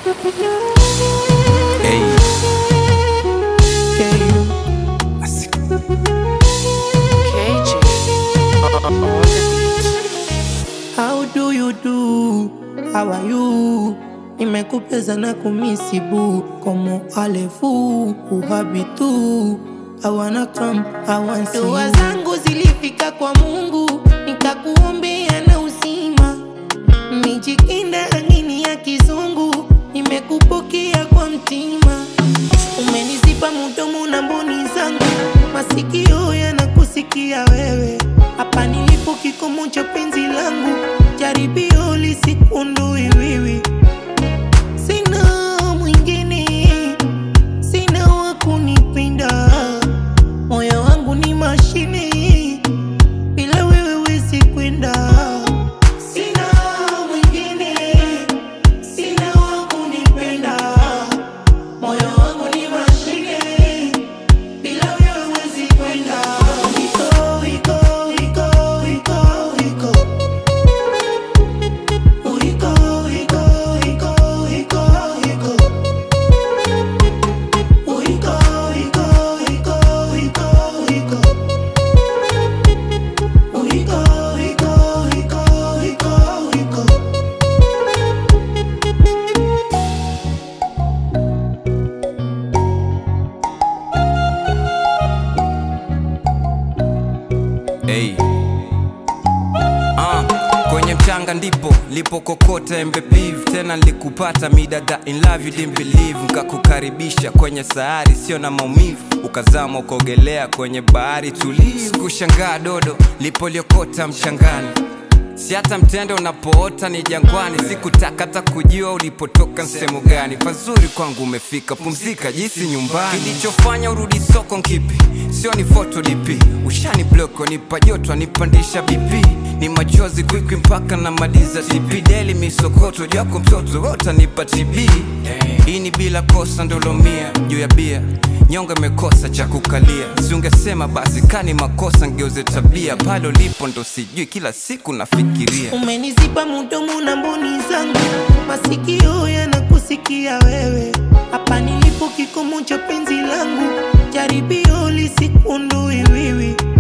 Hey. KJ on the beat. How do you do? How are you? Nimekupeza na kumisibu Como alefu uhabitu I wanna come, I want see Dua you. zangu zilifika kwa Mungu Nikakuombea na uzima Mijikinda rangini ya kizungu Nimekupokea kwa mtima Umenizipa mudomo na mboni zangu Masikio yanakusikia wewe Hapa nilipo kikomo cha penzi langu Jaribio lisikundui wiwi Sina mwingine Sina wa kunipenda Moyo wangu ni mashine Bila wewe wezi kwenda Sina mwingine Sina wa kunipenda Moyo wangu ni mashine Bila wewe wezi kwenda Iko, iko, iko, iko, iko Iko, iko, iko, iko, iko Iko, iko, iko, iko, iko Iko, iko, iko, iko, iko Hey. Ah, kwenye mchanga ndipo lipokokota embe beef tena nilikupata midada in love you didn't believe nkakukaribisha kwenye sayari sio na maumivu ukazama ukaogelea kwenye bahari tulivu kushangaa dodo lipoliokota mchangani si hata mtende unapoota ni jangwani sikutaka hata kujua ulipotoka sehemu gani pazuri kwangu umefika pumzika jisi nyumbani kilichofanya urudi soko nkipi sio ni foto dp ushani bloko nipa joto nipandisha bp ni machozi kwikwi mpaka na maliza tp deli misokoto jako mtoto wotanipa tb hii ni bila kosa ndolomia juu ya bia nyonga imekosa cha kukalia siungesema basi kani makosa ngeuze tabia pale ulipo ndo sijui kila siku nafikiria Umenizipa mudomo na mboni zangu, masikio yanakusikia wewe. Hapa nilipo kikomo cha penzi langu, jaribio lisikundui wiwi.